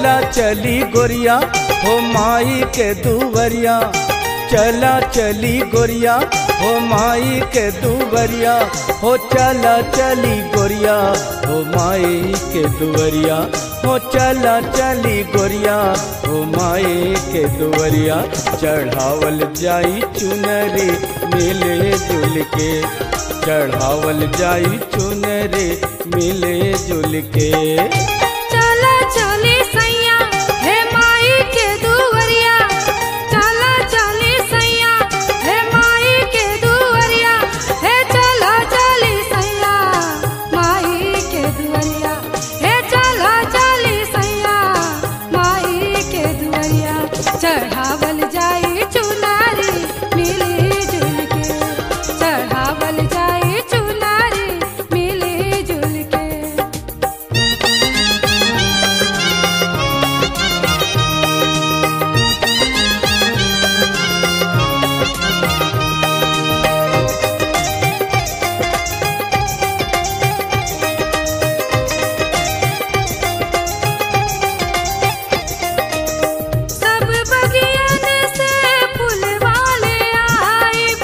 चला चली गोरिया हो माई के दुवरिया चला चली गोरिया हो माई के दुवरिया हो चला चली गोरिया हो माई के दुवरिया हो चला चली गोरिया हो माई के दुवरिया चढ़ावल जाई चुनरी मिले जुल के चढ़ावल जाई चुनरी मिले जुल के चला चली सैया हे माई के दुवरिया चला चली सैया हे माई के दुवरिया हे चला चली सैया माई के दुवरिया हे चला चली सैया माई के दुवरिया चढ़ावल जाई चुनारी मिली जुल के चढ़ावल जाई चुनारी मिली जुल के सब बगियन से फूलवाले आइब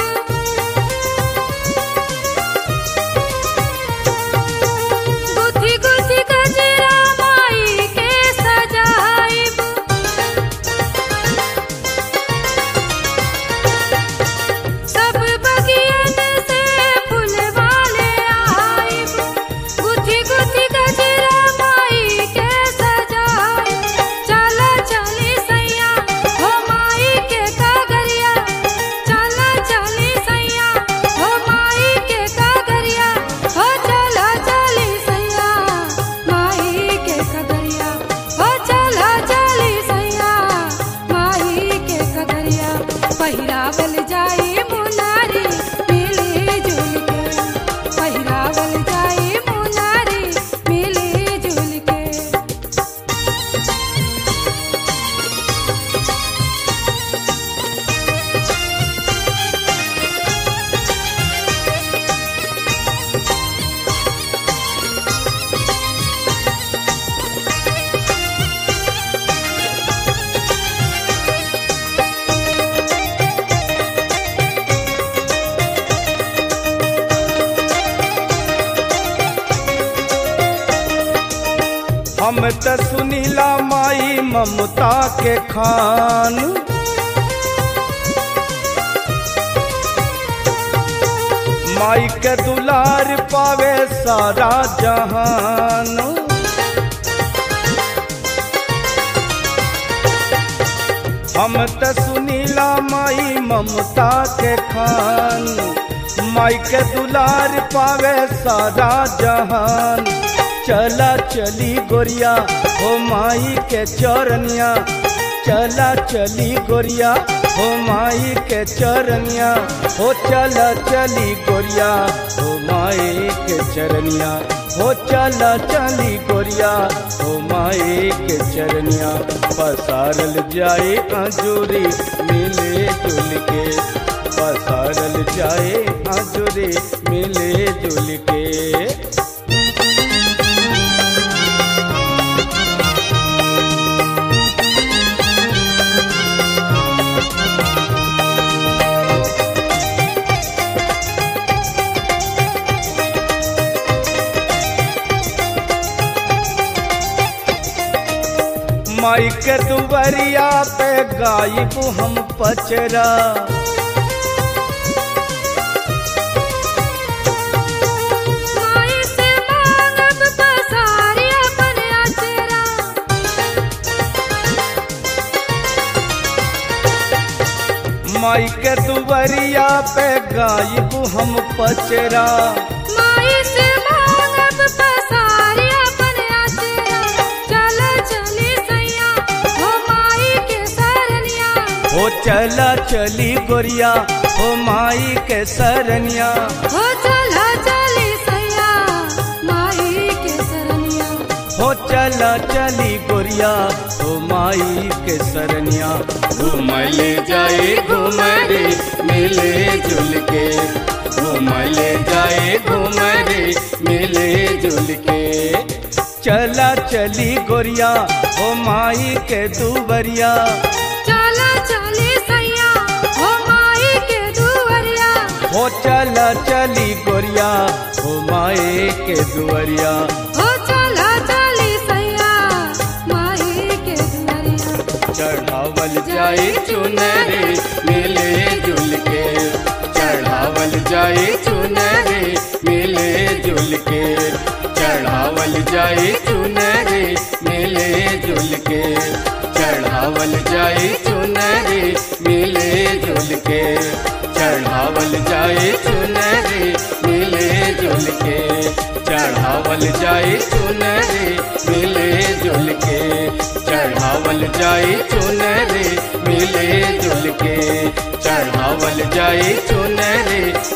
गुथी गुथी गजरा माई के सजाइब सब बगियन से फूलवाले आइब गुथी गुथी गजरा माई के सजाइब चला चली सैया हो माई के कागरिया चला चली सैया हो माई के कागरिया हो चला चली सैया माई के कागरिया हो चला चली सैया माई के कागरिया पहिरावल जाई मुनारी मिली जुल के पहिरावल जाई मुनारी मिली जुल के हम त सुनीला माई ममता के खान माई के दुलार पावे सारा जहान हम त सुनीला माई ममता के खान माई के दुलार पावे सारा जहान चला चली गोरिया हो माई के चरनिया चला चली गोरिया हो माई के चरनिया हो चला चली गोरिया हो माई के चरनिया हो चला चली गोरिया हो माई के चरनिया पसारल जाए आजूरी मिले जुल के पसारल जाए आजूरी मिले जुल के माई के दुबरिया पे गायब हम पचरा माई से मांगब पसारी अपन अचरा माई के दुबरिया पे गायब हम पचरा माई से मांगब पसारी अपन अचरा चल चली सैया हो माई के सरनिया हो चला चली गोरिया हो माई के सरनिया हो चला चली सैया माई के सरनिया हो चला चली गोरिया हो माई के सरनिया घूमले जाए घूमरे मिले जुल के घूमले जाए घूमरे मिले जुल के चला चली गोरिया हो माई के दुवरिया चला चली सैया हो माई के दुवरिया हो चला चली गोरिया हो माई के दुवरिया हो चला चली सैया माई के दुवरिया चढ़ावल जाए चुनरे मिले जुल के चढ़ावल जाए चुनरे मिले जुल के चढ़ावल जाए चुनरे मिले जुल के चढ़ावल जाए चुनरे मिले जुल के चढ़ावल जाए चुनरे मिले जुल के चढ़ावल जाए चुनरे मिले जुल के चढ़ावल जाए चुनरे मिले जुल के चढ़ावल जाए चुनरे